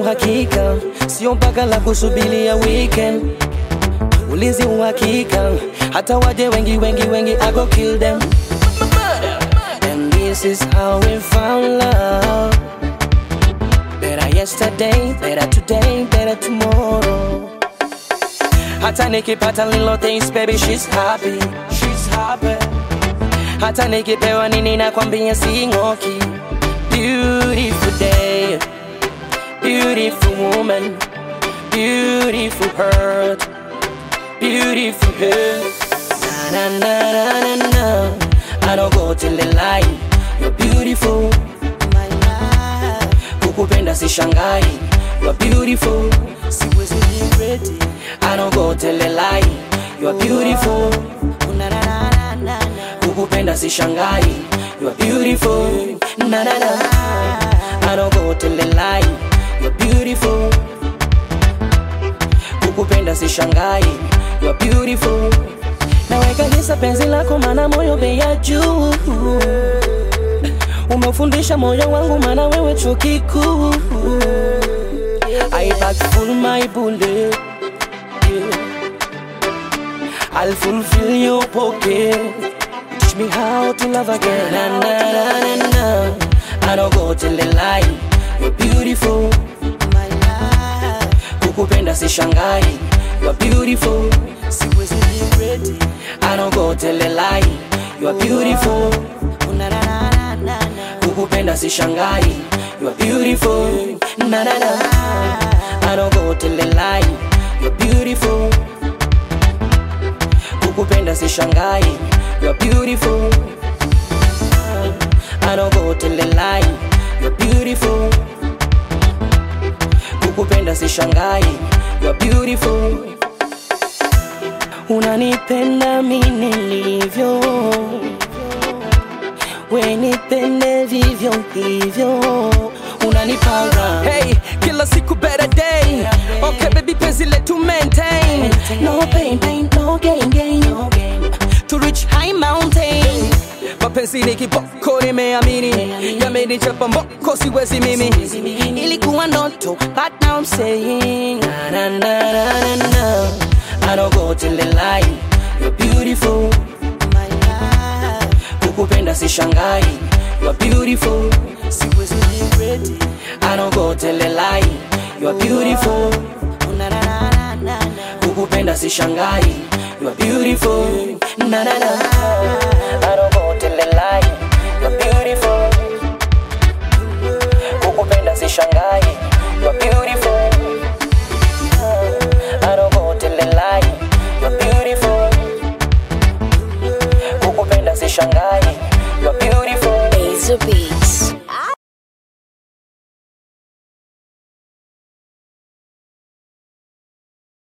uhakika, sio mpaka la kusubilia weekend. Ulinzi uhakika, hata waje wengi wengi wengi, I go kill them. And this is how we found love. Better yesterday, better today, better tomorrow. Hata nikipata little things, baby, she's happy, she's happy. Hata nikipewa nini nakwambia sing'oki. Beautiful day, beautiful woman, beautiful heart, beautiful head. Na na na na na na. I don't go till the lie. You're beautiful, my life. Kukupenda si shangai. You're beautiful, siwezi regret it. I don't go till the lie. You're beautiful. Na na na na na. Kukupenda si shangai. You're beautiful. Na na na. I don't go till the lie. You're beautiful. Kukupenda si shangai. You're beautiful. Naweka hisa penzi lako mana moyo bei ya juu. Umefundisha moyo wangu mana wewe chuo kikuu. I back full my bullet. Yeah. I'll fulfill your pocket. Teach me how to love again. Na, na, na, na, na. I don't go till the lie. You're beautiful. My life. Kukupenda si shangai. You're beautiful. Siwezi regret it. I don't go till the lie. You're beautiful. Na, na, na, na, na, na. Kukupenda si shangai. You're beautiful. Na na na. I don't go till the lie. You're beautiful. Kukupenda si shangai. You're beautiful. I don't go till the lie. You're beautiful. Kukupenda si shangai. You're beautiful. Unanipenda mi nilivyo, we nipende vivyo hivyo, unanipanga Hey, kila siku better day. Okay, baby, penzi letu maintain. no pain, pain, no gain, gain, no gain. To reach high mountain. Mapenzi ni kiboko, nimeamini. Yamenichapa mboko, siwezi mimi. Ilikuwa ndoto, but now I'm saying na na na na na na. I don't go till the lie. You're beautiful, my life. Kukupenda si shangai. You're beautiful, siwezi regret it. I don't go till the lie. You're beautiful, na na na na na. Kukupenda si shangai. You're beautiful, na na na. I don't go till the lie. You're beautiful. Kukupenda si shangai. You're beautiful. I don't go till the lie. You're beautiful. Kukupenda si shangai. You're beautiful. Ace beat.